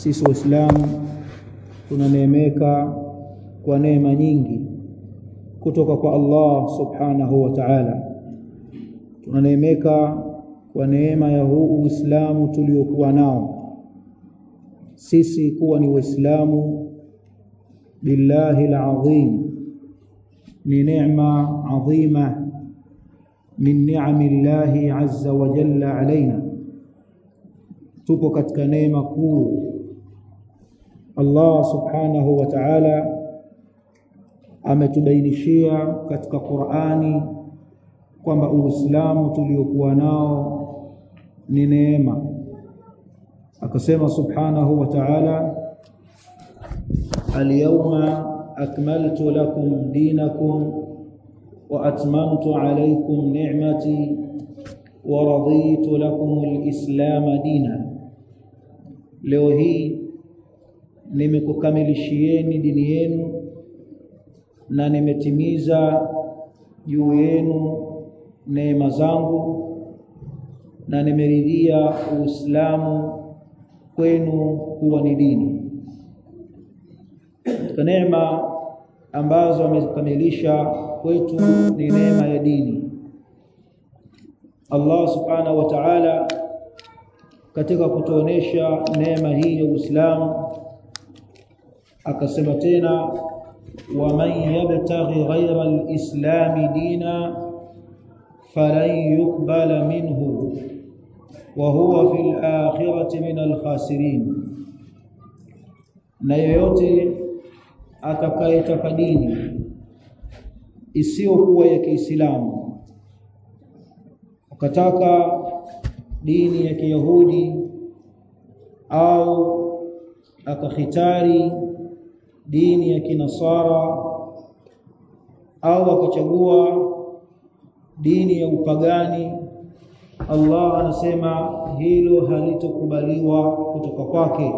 sisi waislamu tunaneemeka kwa neema nyingi kutoka kwa Allah subhanahu wa ta'ala tunaneemeka kwa neema ya huu Uislamu tuliokuwa nao sisi kuwa ni waislamu billahi alazim ni neema adhima min ni'ami llahi azza wa jalla alaina tupo katika neema kuu Allah subhanahu wa ta'ala ametubainishia katika Qur'ani kwamba Uislamu tuliokuwa nao ni neema akasema subhanahu wa ta'ala al-yawma akmaltu lakum dinakum wa atmamtu alaykum ni'mati wa raditu lakum al-islam dina leo hii nimekukamilishieni dini yenu na nimetimiza juu yenu neema zangu na nimeridhia Uislamu kwenu kuwa ni dini katika neema ambazo amezikamilisha kwetu ni neema ya dini Allah subhanahu wa ta'ala katika kutuonesha neema hii ya Uislamu akasema tena ومن يبتغي غير الإسلام دينا فلن يقبل منه وهو في الآخرة من الخاسرين na yoyote atakayetaka dini isiyokuwa ya Kiislamu ukataka dini ya Kiyahudi au akakhitari dini ya kinasara au akachagua dini ya upagani Allah anasema hilo halitokubaliwa kutoka kwake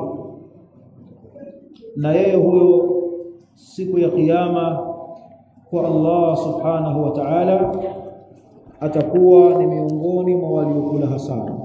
na yeye huyo siku ya kiyama kwa Allah subhanahu wa ta'ala atakuwa ni miongoni mwa waliokula hasara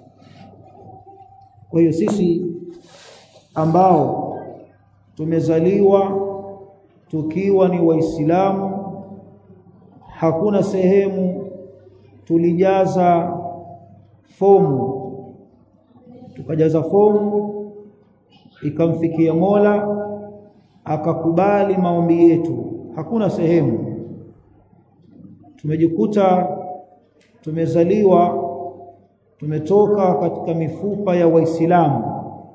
kwa hiyo sisi ambao tumezaliwa tukiwa ni waislamu hakuna sehemu tulijaza fomu tukajaza fomu ikamfikia Mola akakubali maombi yetu hakuna sehemu tumejikuta tumezaliwa tumetoka katika mifupa ya waislamu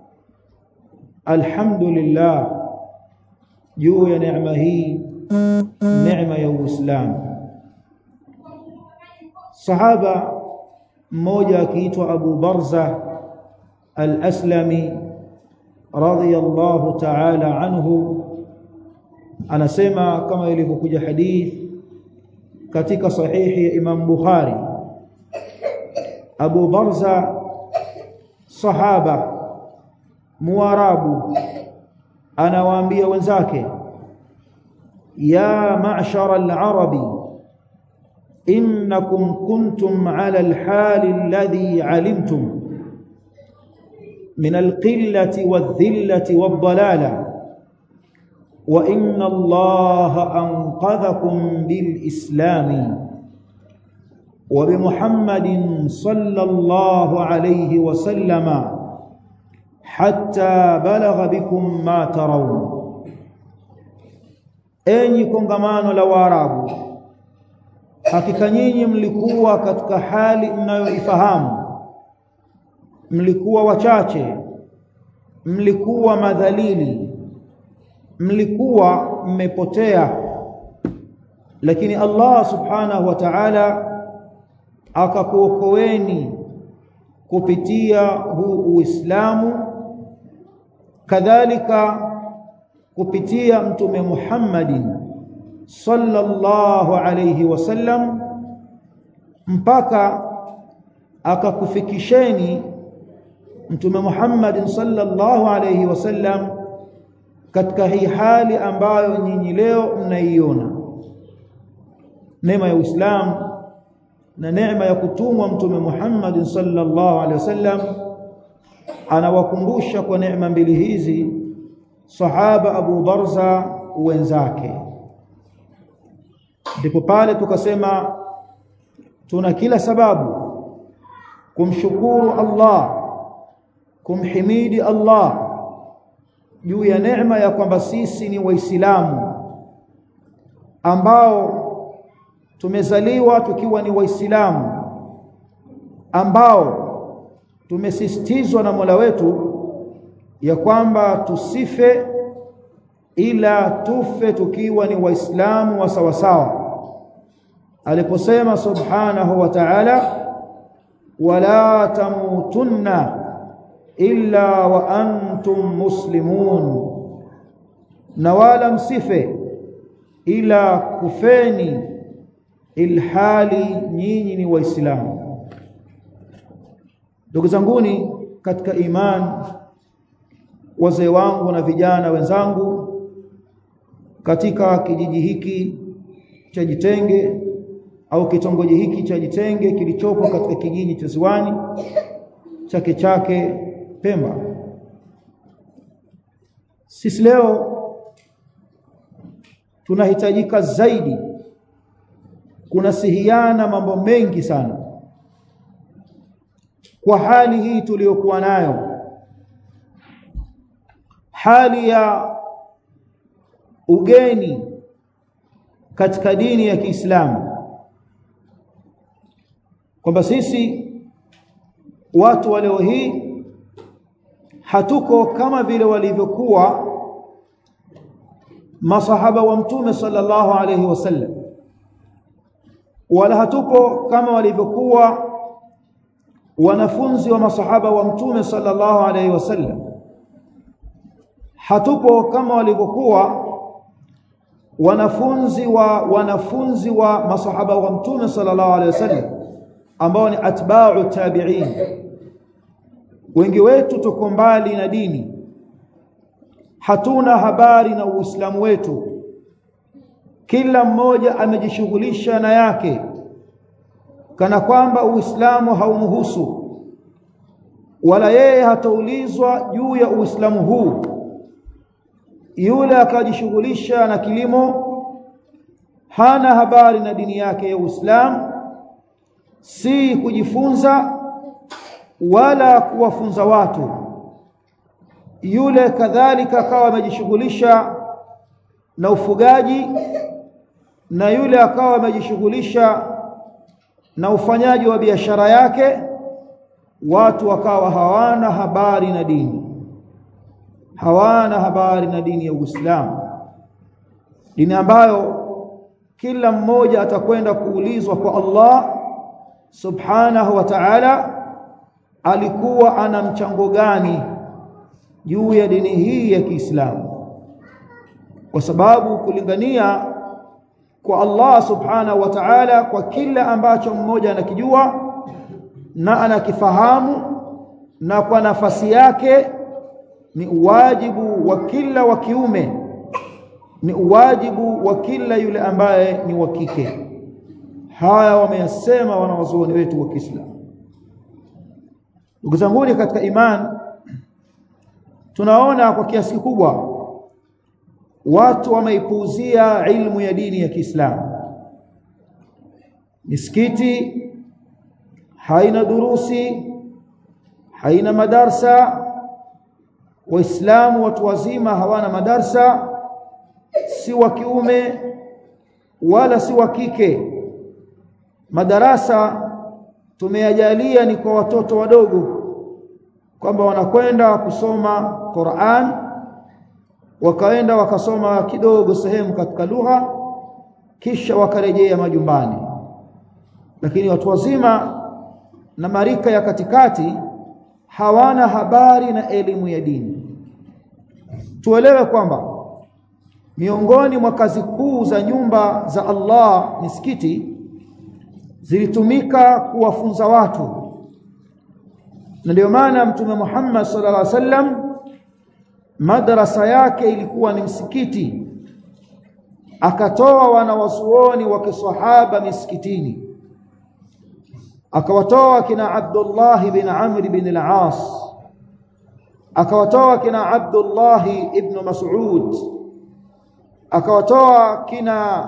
alhamdulillah juu ya neema hii neema ya Uislamu sahaba mmoja akiitwa Abu Barza al-Aslami radiyallahu ta'ala anhu anasema kama ilivyokuja hadith katika sahihi ya Imam Bukhari Abu Barza sahaba muarabu anawaambia wenzake ya ma'shara al-arabi innakum kuntum 'ala al-hal alladhi 'alimtum min al-qillati wadh-dhillati wad-dalalah wa inna allaha anqadhakum bil-islami wa bi muhammadin sallallahu alayhi wa sallama hatta balagha bikum ma tarawun enyi kongamano la waarabu hakika nyinyi mlikuwa katika hali mnayoifahamu mlikuwa wachache mlikuwa madhalili mlikuwa mmepotea lakini Allah subhanahu wa ta'ala akakuokoeni kupitia huu Uislamu kadhalika kupitia mtume Muhammadin sallallahu alayhi wasallam mpaka akakufikisheni mtume Muhammadin sallallahu alayhi wasallam katika hii hali ambayo nyinyi leo mnaiona neema ya Uislamu na neema ya kutumwa mtume Muhammad sallallahu alaihi wasallam anawakumbusha kwa neema mbili hizi sahaba Abu Barza wenzake ndipo pale tukasema tuna kila sababu kumshukuru Allah kumhimidi Allah juu ya neema ya kwamba sisi ni waislamu ambao tumezaliwa tukiwa ni waislamu ambao tumesisitizwa na Mola wetu ya kwamba tusife ila tufe tukiwa ni waislamu wa sawasawa aliposema subhanahu wa ta'ala wala tamutunna illa wa antum muslimun na wala msife ila kufeni ilhali nyinyi ni waislamu ndugu zanguni katika iman wazee wangu na vijana wenzangu katika kijiji hiki cha Jitenge au kitongoji hiki cha Jitenge kilichopo katika kijiji cha Ziwani Chake Chake Pemba sisi leo tunahitajika zaidi kunasihiana mambo mengi sana kwa hali hii tuliyokuwa nayo hali ya ugeni katika dini ya Kiislamu kwamba sisi watu wa leo hii hatuko kama vile walivyokuwa masahaba wa mtume sallallahu alayhi wasallam wala hatuko kama walivyokuwa wanafunzi wa masahaba wa mtume sallallahu alayhi wasallam hatupo kama walivyokuwa wanafunzi wa wanafunzi wa masahaba wa mtume sallallahu alaihi wasallam ambao ni atba'u tabi'in wengi wetu tuko mbali na dini hatuna habari na uislamu wetu kila mmoja amejishughulisha na yake kana kwamba uislamu haumhusu wala yeye hataulizwa juu ya uislamu huu yule akajishughulisha na kilimo hana habari na dini yake ya Uislamu si kujifunza wala kuwafunza watu yule kadhalika akawa amejishughulisha na ufugaji na yule akawa amejishughulisha na ufanyaji wa biashara yake watu wakawa hawana habari na dini hawana habari na dini ya Uislamu dini ambayo kila mmoja atakwenda kuulizwa kwa Allah subhanahu wa ta'ala alikuwa ana mchango gani juu ya dini hii ya Kiislamu kwa sababu kulingania kwa Allah subhanahu wa ta'ala kwa kila ambacho mmoja anakijua na anakifahamu na kwa nafasi yake ni uwajibu wa kila wa kiume ni uwajibu wa kila yule ambaye ni wa kike haya wameyasema wanawazuoni wetu wa Kiislamu ndugu zangu katika iman tunaona kwa kiasi kikubwa watu wameipuuzia ilmu ya dini ya Kiislamu misikiti haina durusi haina madarsa waislamu watu wazima hawana madarsa si wa kiume wala si wa kike madarasa tumeyajalia ni kwa watoto wadogo kwamba wanakwenda kusoma Qur'an wakaenda wakasoma kidogo sehemu katika lugha kisha wakarejea majumbani lakini watu wazima na marika ya katikati hawana habari na elimu ya dini tuelewe kwamba miongoni mwa kazi kuu za nyumba za Allah misikiti zilitumika kuwafunza watu na ndio maana mtume Muhammad sallallahu alaihi wasallam madrasa yake ilikuwa ni msikiti akatoa wanawazuoni wa kisahaba misikitini akawatoa kina Abdullah bin Amr bin al-As akawatoa kina Abdullah ibn Mas'ud akawatoa kina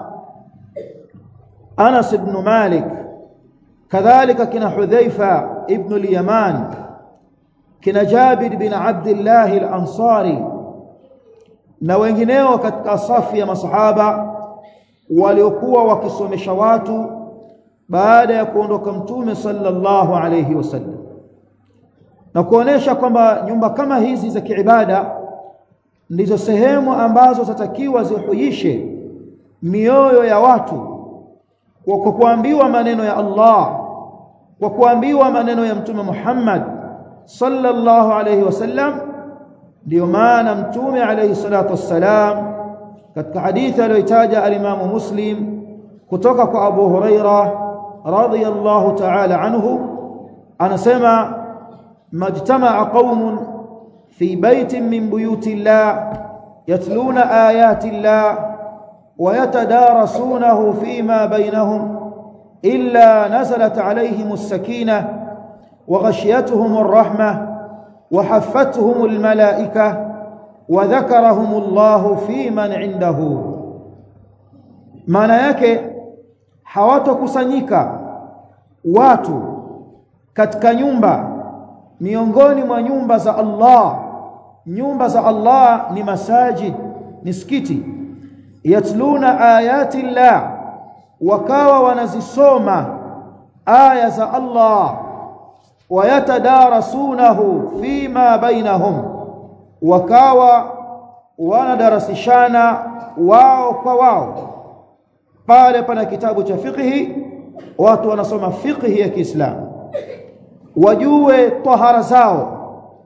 Anas ibn Malik kadhalika kina Hudhaifa ibn al-Yaman kina Jabir bin Abdullah al-Ansari na wengineo katika safu ya masahaba waliokuwa wakisomesha watu baada ya kuondoka mtume sallallahu alayhi wasallam na kuonesha kwamba nyumba kama hizi za kiibada ndizo sehemu ambazo zatakiwa zihuishe mioyo ya watu kwa kuambiwa maneno ya Allah kwa kuambiwa maneno ya mtume Muhammad sallallahu alayhi wasallam ndio maana mtume alayhi salatu wassalam katika hadithi aliyotaja al-Imam Muslim kutoka kwa Abu Huraira radhiyallahu ta'ala anhu anasema majtama'a qaumun fi baitin min buyuti Allah yatluna ayati Allah ويتدارسونه فيما بينهم إلا نزلت عليهم السكينة وغشيتهم الرحمة وحفتهم الملائكة وذكرهم الله في من عنده maana yake hawatokusanyika watu katika nyumba miongoni mwa nyumba za Allah nyumba za Allah ni masajid misikiti yatluna ayati llah wakawa wanazisoma aya za Allah wayatadarasunahu fima bainahum wakawa wanadarasishana wao kwa wao pale pana kitabu cha fiqhi watu wanasoma fiqhi ya Kiislamu wajue tahara zao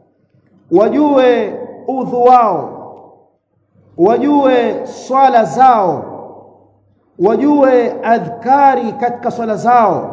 wajue udhu wao wajue swala zao wajue adhkari katika swala zao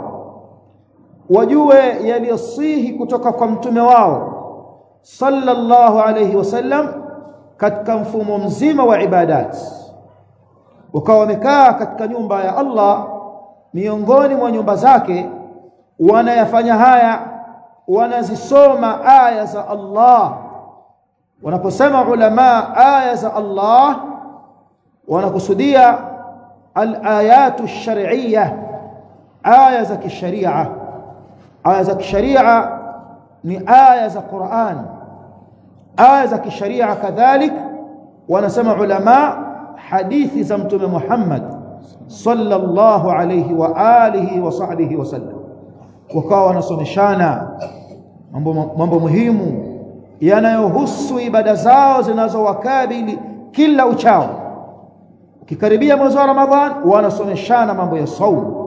wajue yaliyosihi kutoka kwa mtume wao sallallahu alayhi wasallam katika mfumo mzima wa ibadat wakawa wamekaa katika nyumba ya Allah miongoni mwa nyumba zake wanayafanya haya wanazisoma aya za Allah wanaposema ulama aya za Allah wanakusudia al-ayatu shar'iyya aya za kisharia aya za kisharia ni aya za Qur'an aya za kisharia kadhalik wanasema ulama hadithi za mtume Muhammad sallallahu alayhi wa alihi wa sahbihi wasallam wakawa wanasomeshana mambo mambo muhimu yanayohusu ibada zao zinazowakabili kila uchao ukikaribia mwezi wa Ramadhan wanasomeshana mambo ya saumu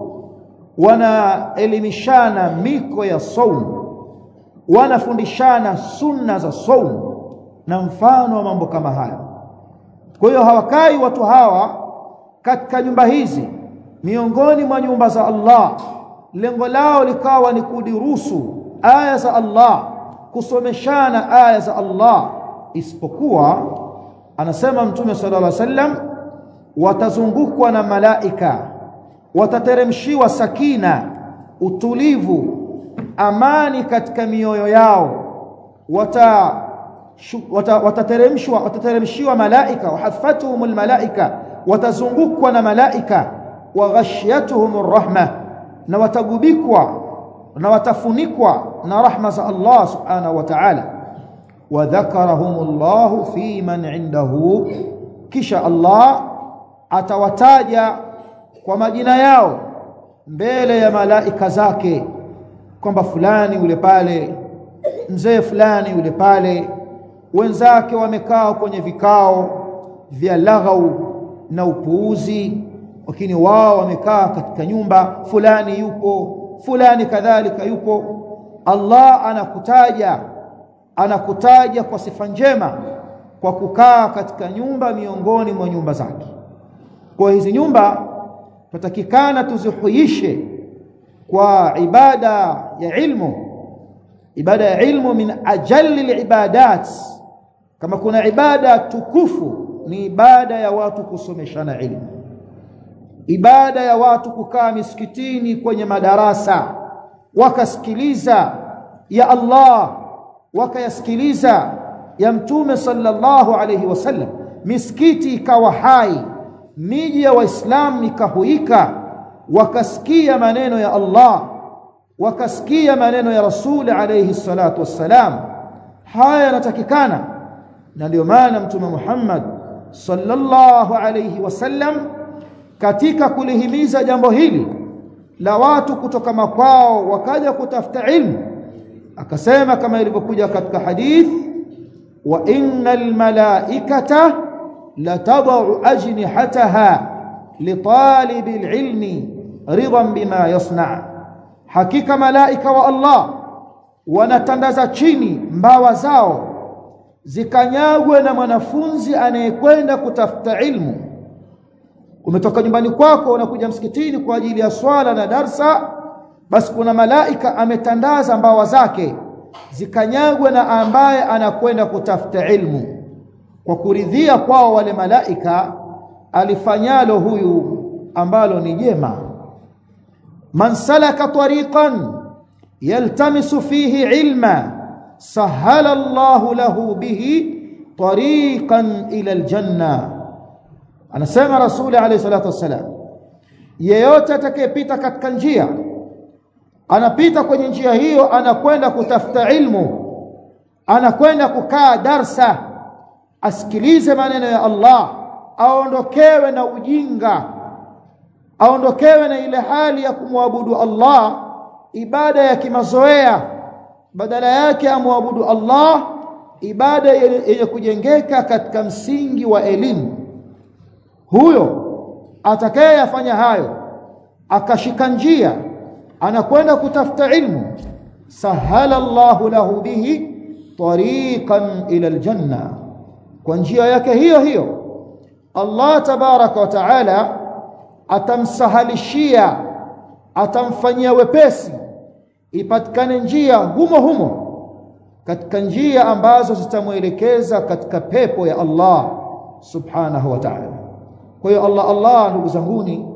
wanaelimishana miko ya saumu wanafundishana sunna za saumu na mfano wa mambo kama haya kwa hiyo hawakai watu hawa katika nyumba hizi miongoni mwa nyumba za Allah lengo lao likawa ni kudirusu aya za Allah kusomeshana aya za Allah isipokuwa anasema mtume sallallahu alaihi wasallam watazungukwa na malaika watateremshiwa sakina utulivu amani katika mioyo yao wata watateremshwa watateremshiwa malaika wahaffatuhumul malaika watazungukwa na malaika wa ghashiyatuhumur rahma na watagubikwa na watafunikwa na rahma za Allah subhanahu wa ta'ala wa dhakarahumullahu fi man indahu kisha Allah atawataja kwa majina yao mbele ya malaika zake kwamba fulani yule pale mzee fulani yule pale wenzake wamekaa kwenye vikao vya laghau na upuuzi lakini wao wamekaa katika nyumba fulani yupo fulani kadhalika yupo Allah anakutaja anakutaja kwa sifa njema kwa kukaa katika nyumba miongoni mwa nyumba zake kwa hizi nyumba tutakikana tuzihuishe kwa ibada ya ilmu ibada ya ilmu min ajalli alibadat kama kuna ibada tukufu ni ibada ya watu kusomeshana ilmu ibada ya watu kukaa misikitini kwenye madarasa wakasikiliza ya Allah wakayasikiliza ya mtume sallallahu alayhi wasallam misikiti ikawa hai miji ya waislamu ikahuika wakasikia maneno ya Allah wakasikia maneno ya rasuli alayhi salatu wassalam haya yanatakikana na ndio maana mtume Muhammad sallallahu alayhi wasallam katika kulihimiza jambo hili la watu kutoka makwao wakaja kutafuta ilmu akasema kama ilivyokuja katika hadith wa innal malaikata latadau ajnihataha litalibi alilmi ridan bima yasna hakika malaika wa Allah wanatandaza chini mbawa zao zikanyagwe na mwanafunzi anayekwenda kutafuta ilmu umetoka nyumbani kwako unakuja msikitini kwa ajili ya swala na darsa basi kuna malaika ametandaza mbawa zake zikanyagwe na ambaye anakwenda kutafuta ilmu kwa kuridhia kwao wale malaika alifanyalo huyu ambalo ni jema man salaka tariqan yaltamisu fihi ilma sahala Allahu lahu bihi tariqan ila aljanna anasema rasuli alayhi salatu wassalam yeyote atakayepita katika njia anapita kwenye njia hiyo anakwenda kutafuta ilmu anakwenda kukaa darsa asikilize maneno ya Allah aondokewe na ujinga aondokewe na ile hali ya kumwabudu Allah ibada ya kimazoea badala yake amwabudu Allah ibada yenye kujengeka katika msingi wa elimu huyo atakayeyafanya hayo akashika njia anakwenda kutafuta ilmu sahala Allahu lahu bihi tariqan ila aljanna kwa njia yake hiyo hiyo Allah tabaraka wa taala atamsahalishia atamfanyia wepesi ipatikane njia humo humo katika njia ambazo zitamwelekeza katika pepo ya Allah subhanahu wa ta'ala kwa hiyo Allah Allah ndugu zanguni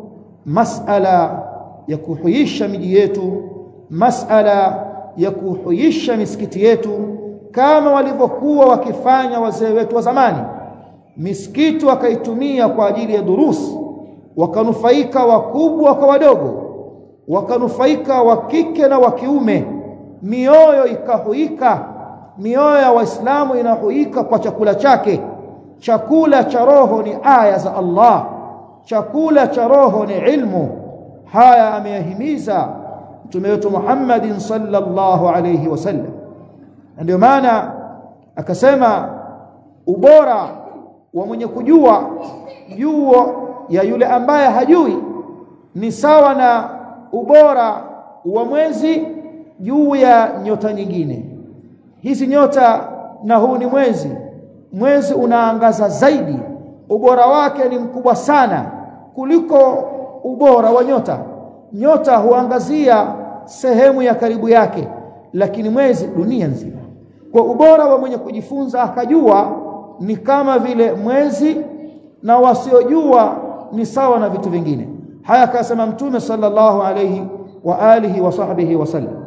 masala ya kuhuisha miji yetu masala ya kuhuisha misikiti yetu kama walivyokuwa wakifanya wazee wetu wa zamani misikiti wakaitumia kwa ajili ya durusi wakanufaika wakubwa kwa wadogo wakanufaika wa kike na wa kiume mioyo ikahuika mioyo ya waislamu inahuika kwa chakula chake chakula cha roho ni aya za Allah chakula cha roho ni ilmu haya ameyahimiza mtume wetu Muhammadin sallallahu alayhi wasallam ndio maana akasema ubora wa mwenye kujua juo ya yule ambaye hajui ni sawa na ubora wa mwezi juu ya nyota nyingine hizi nyota na huu ni mwezi mwezi unaangaza zaidi ubora wake ni mkubwa sana kuliko ubora wa nyota nyota huangazia sehemu ya karibu yake lakini mwezi dunia nzima kwa ubora wa mwenye kujifunza akajua ni kama vile mwezi na wasiojua ni sawa na vitu vingine haya akasema mtume sallallahu alayhi wa alihi wa sahbihi wasallam